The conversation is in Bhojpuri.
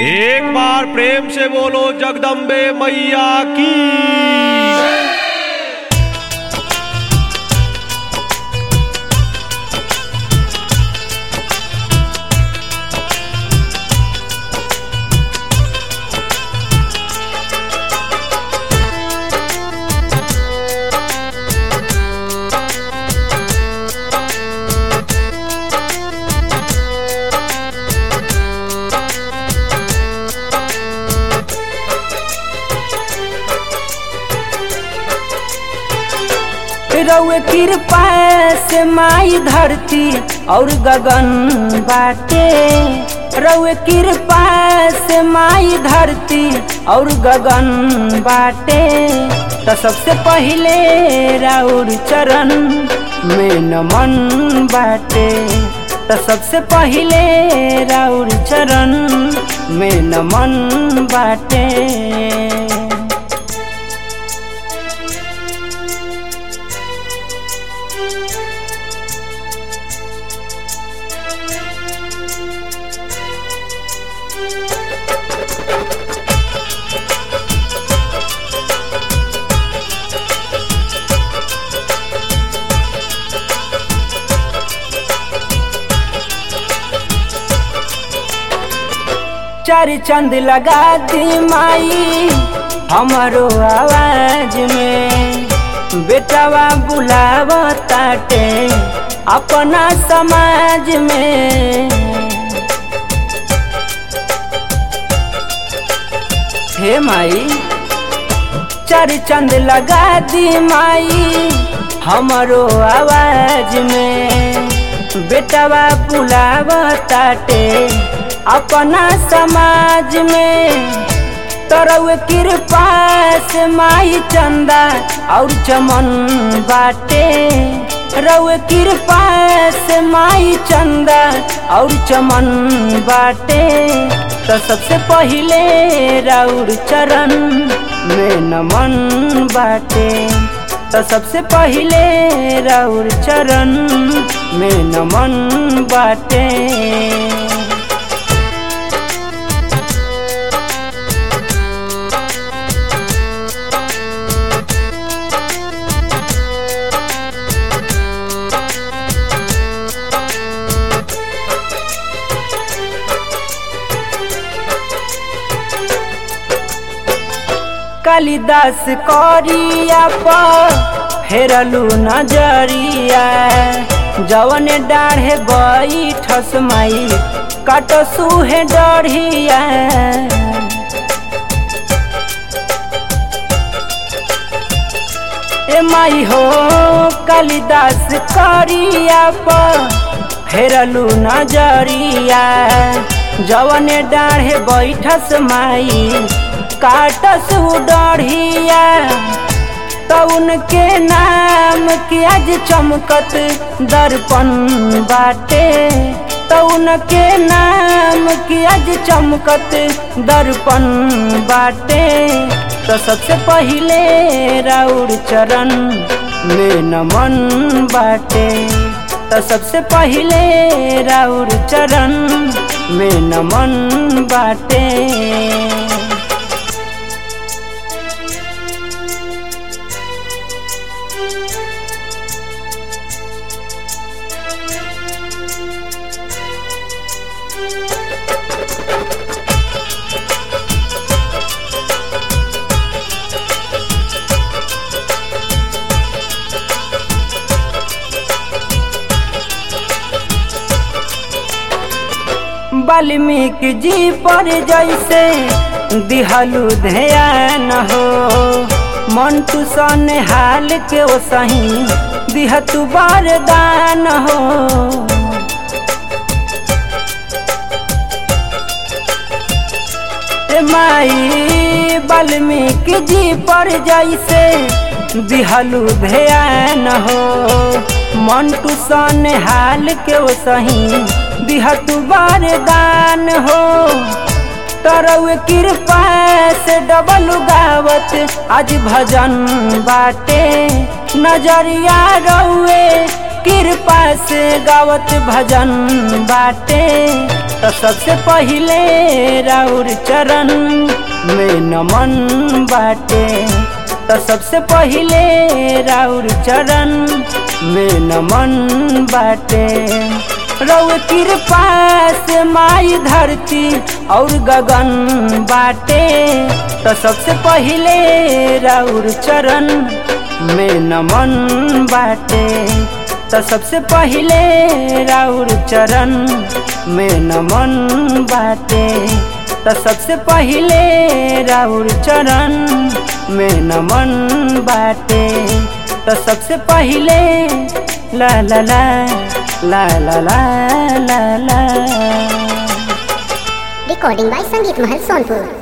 एक बार प्रेम से बोलो जगदम्बे मैया की रउए कृपा से माई धरती और गगन बाटे रउए कृपा से माई धरती और गगन बाटे तो सबसे पहिले राउर चरण में नमन बाटे तो सबसे पहिले राउर चरण में नमन बाटे चार चंद लगा दी माई हमारो आवाज में बेटावा बुलाव ताटे अपना समाज में हे माई चार चंद लगा दी माई हमारो आवाज में बेटावा बुलाव ताटे अपना समाज में तरव कृपा से माई चंदा और चमन बाटे रव कृपा से माई चंदा और चमन बाटे तो सबसे पहिले राउर चरण में नमन बाटे तो सबसे पहिले राउर चरण में नमन बाटे कालिदास करिया पर फेरलू नजरिया जवन डाढ़े बैठस माई काटसू है डढ़िया ए माई हो कालिदास करिया पर फेरलू नजरिया जवन डाढ़े बैठस माई काटस डढ़िया तो उनके नाम के आज चमकत दर्पण बाटे तो उनके नाम के आज चमकत दर्पण बाटे तो सबसे पहिले राउर चरण में नमन बाटे तो सबसे पहिले राउर चरण में नमन बाटे वाल्मीकि जी पर जैसे दिहलु ध्यान हो मंटू सन हाल के ओ सही दिहतु वरदान हो माई वाल्मीकि जी पर जैसे दिहलु ध्यान हो मंटू सन हाल के ओ सही दिहतु वरदान हो तरव कृपा से डबल गावत आज भजन बाटे नजरिया रउए कृपा से गावत भजन बाटे तो सबसे पहिले राउर चरण में नमन बाटे तो सबसे पहिले राउर चरण में नमन बाटे रौ कृपा से माई धरती और गगन बाटे तो सबसे पहिले राउर चरण में नमन बाटे तो सबसे पहिले राउर चरण में नमन बाटे तो सबसे पहिले राउर चरण में नमन बाटे तो सबसे पहिले ला ला ला ला ला ला ला ला Recording by Sangeet Mahal Sonpur.